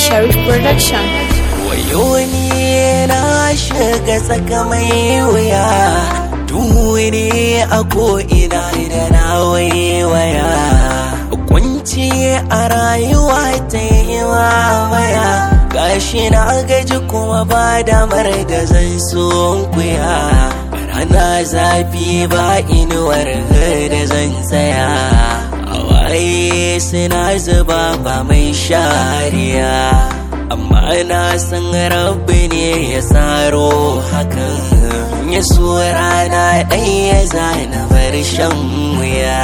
Sharif Production. Wayo ni na shiga tsaka mai wuya Duni a ko'ina da na waiwaya Kunci a rayuwa ta yi waya Gashi na gaji kuma ba damar da zan kuya Rana zafi ba inuwar da zan tsaya Hawaye suna zuba ba mai shariya amma na san rabbi ne ya tsaro hakan ya so rana ɗaya zana bar shan wuya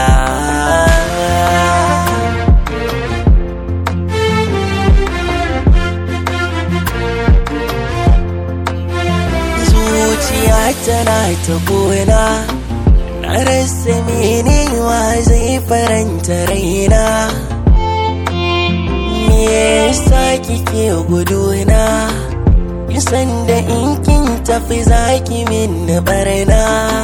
zuciya tana ta gona na rasa menewa zai faranta raina me yasa kike guduna kisan da in kin tafi zaki min barna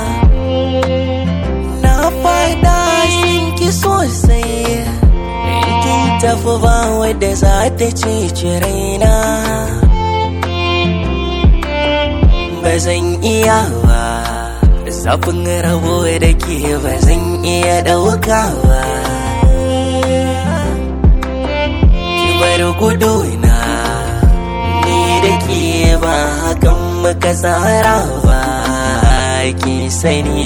na fada sun ki sosai in kin tafi ba wadda za ta cece raina ba zan iya ba zafin rabo da ke ba zan iya ɗauka ba bar guduna ni da ke ba hakan muka tsara ba ki sani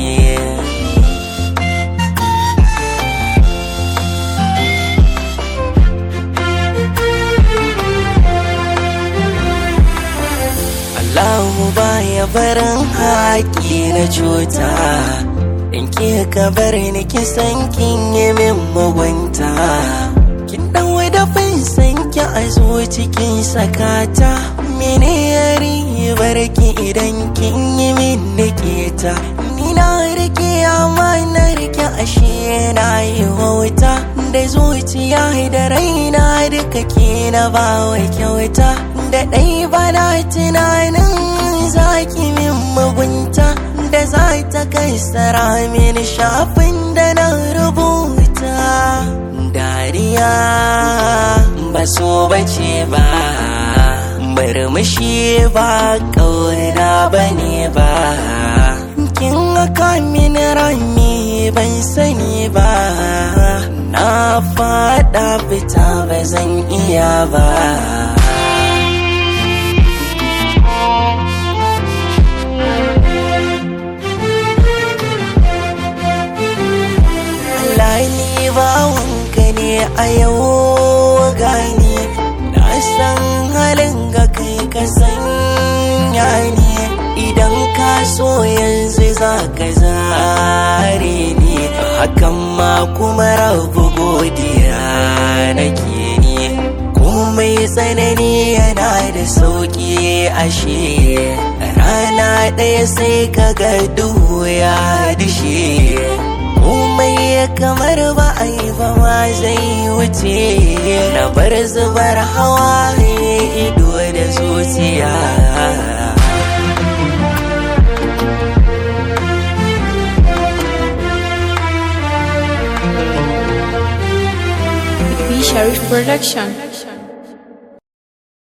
Allahu baya barin haƙi na cuta in ke ka bar ni kisan kin yi min mugunta kin dan wadafin san ki a zo cikin sakata mene yari barki idan kin yi min niketa ni na rike amma na rike ashe na yi wauta da zuciya da raina duka ke na bawa kyauta da ɗai bana tunanin zaki min mugunta da za ta kaisara min shafin da na rubuta dariya ba so bace ba murmushi ba ƙauna ba ne ba kin haka min rami ban sani ba na fada fita ba zan iya ba ni bawanka ne a yau gani na san halin ga kai ka sanya ni idan ka so yanzu za ka zare ni hakan ma kuma rabu godiya nake ni komai tsanani yana da sauki ashe rana ɗaya sai ka ga duhu ya dishe komai kamar ba a yi ba ma zai wuce na bar zubar hawa ido da zuciya B Sharif Production.